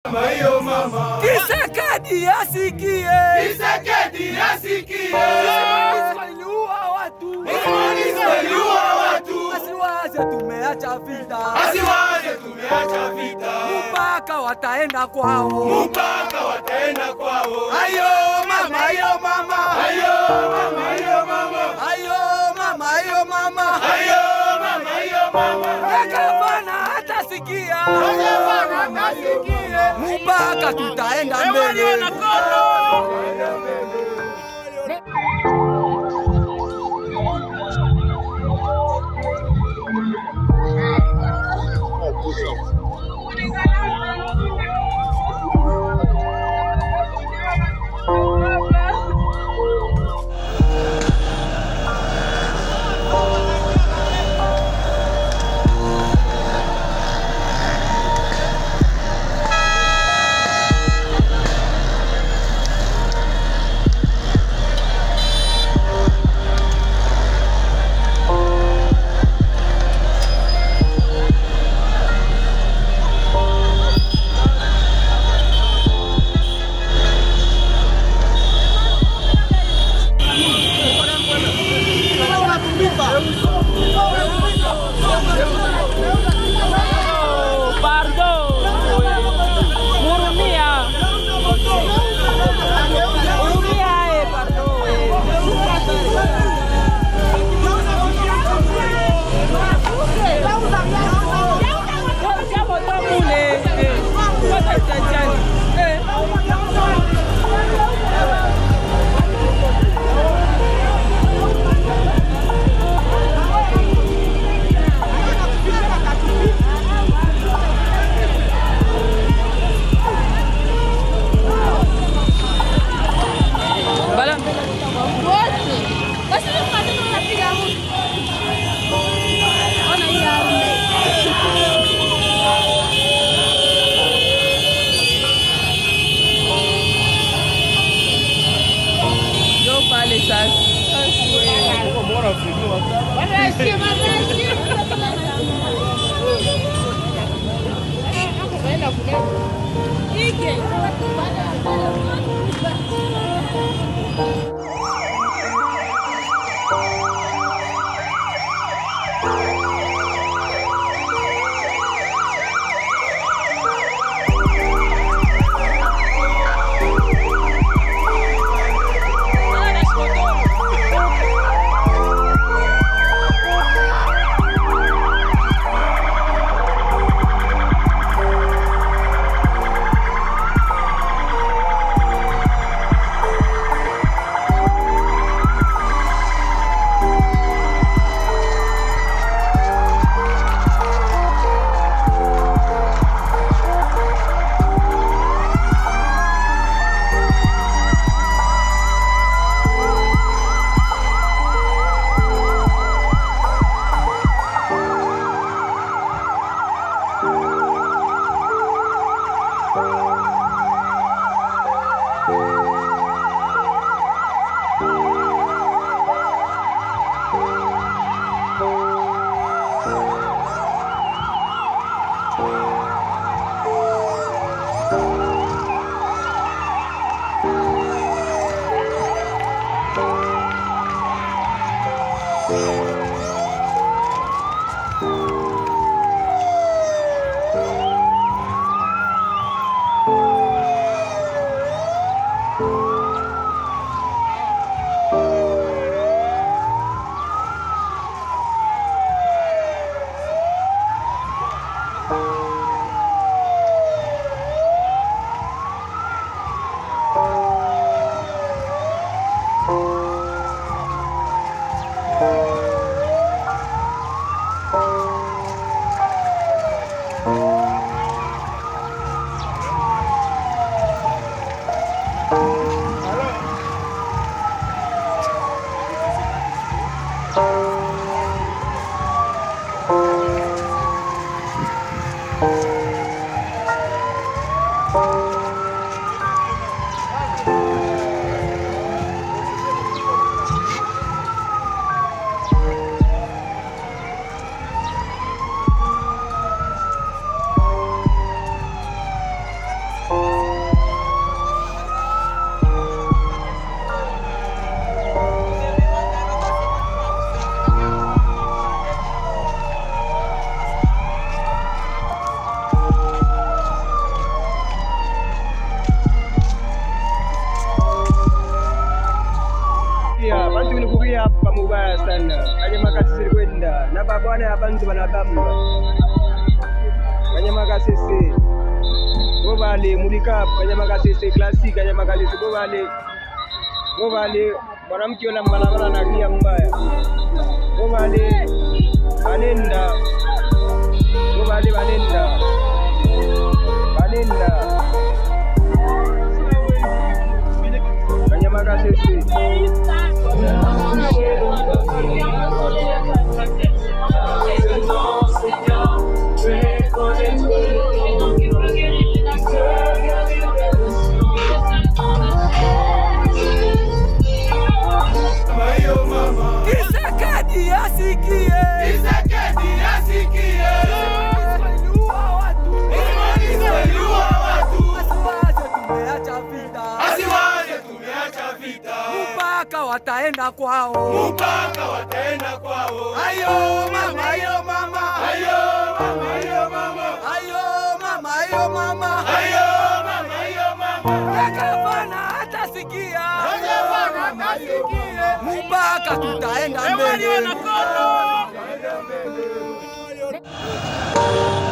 Mama hiyo mama. Kisekedi asikie. Kisekedi asikie. Waliua watu. Waliua watu. Asiwaze tumeacha vita. Asiwaze tumeacha vita. Mpaka wataenda kwao. Mpaka wataenda kwao. Ayo mama, ayo mama. Ayo mama hiyo mama. Ayo mama, ayo mama. Ayo mama hiyo mama. Gavana hatasikia. Gavana hatasikia. Mpaka tutaenda mbele. na babwane abantu banakamba kanyamakasese bo bale mulikapu kanyamakasese klasik kanyamakasese bo bale bo bale mwanamke yona mbalabala analia mbaya bo bale banenda bo bale banenda banenda kanyamakasese Mama hiyo mama. Kisekedi asikie. Kisekedi asikie. Waliua watu. Polisi waliua watu. Asiwaze tumeacha vita. Asiwaze tumeacha vita. Mpaka wataenda kwao. Mpaka wataenda kwao. Ayo mama, ayo mama. Ayo mama, ayo mama. Ayo mama, ayo mama. Ayo mama, ayo mama. Gavana hatasikia. Gavana hatasikia. Mpaka tutaenda mbele. Wanakono.